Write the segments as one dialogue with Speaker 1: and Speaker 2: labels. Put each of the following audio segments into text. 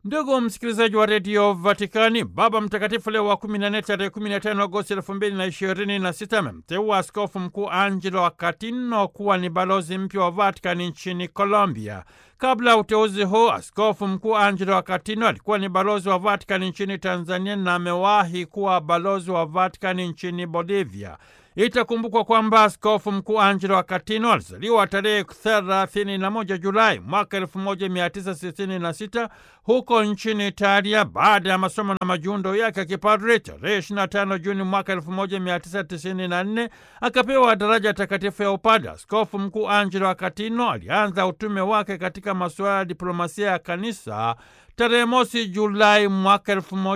Speaker 1: Ndugu msikilizaji wa redio Vatikani, Baba Mtakatifu Leo wa 14 tarehe 15 Agosti 2026 amemteua askofu mkuu Angelo Akatino kuwa ni balozi mpya wa Vatikani nchini Colombia. Kabla ya uteuzi huu, askofu mkuu Angelo Akatino alikuwa ni balozi wa Vatikani nchini Tanzania na amewahi kuwa balozi wa Vatikani nchini Bolivia. Itakumbukwa kwamba askofu mkuu Angelo Akatino alizaliwa tarehe 31 Julai mwaka 1966 huko nchini Italia. Baada ya masomo na majiundo yake ya kipadri, tarehe 25 Juni mwaka 1994 akapewa daraja takatifu ya upadre. Askofu mkuu Angelo Akatino alianza utume wake katika masuala ya diplomasia ya kanisa tarehe mosi Julai mwaka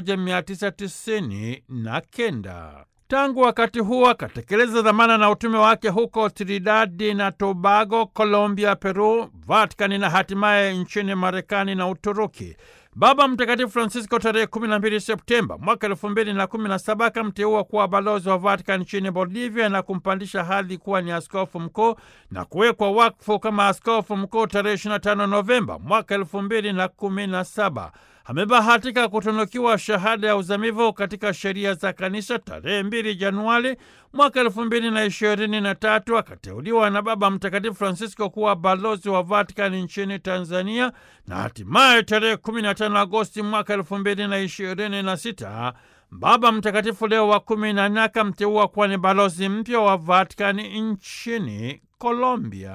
Speaker 1: 1999. Tangu wakati huo akatekeleza dhamana na utume wake huko Trinidadi na Tobago, Colombia, Peru, Vatikani na hatimaye nchini Marekani na Uturuki. Baba Mtakatifu Francisco tarehe 12 Septemba mwaka 2017 akamteua kuwa balozi wa Vatikani nchini Bolivia na kumpandisha hadhi kuwa ni askofu mkuu na kuwekwa wakfu kama askofu mkuu tarehe 25 Novemba mwaka 2017. Amebahatika kutunukiwa shahada ya uzamivu katika sheria za kanisa tarehe 2 Januari mwaka elfu mbili na ishirini na tatu. Akateuliwa na Baba Mtakatifu Francisco kuwa balozi wa Vatikani nchini Tanzania na hatimaye tarehe 15 Agosti mwaka elfu mbili na ishirini na sita Baba Mtakatifu Leo wa kumi na nne akamteua kuwa ni balozi mpya wa Vatikani nchini Colombia.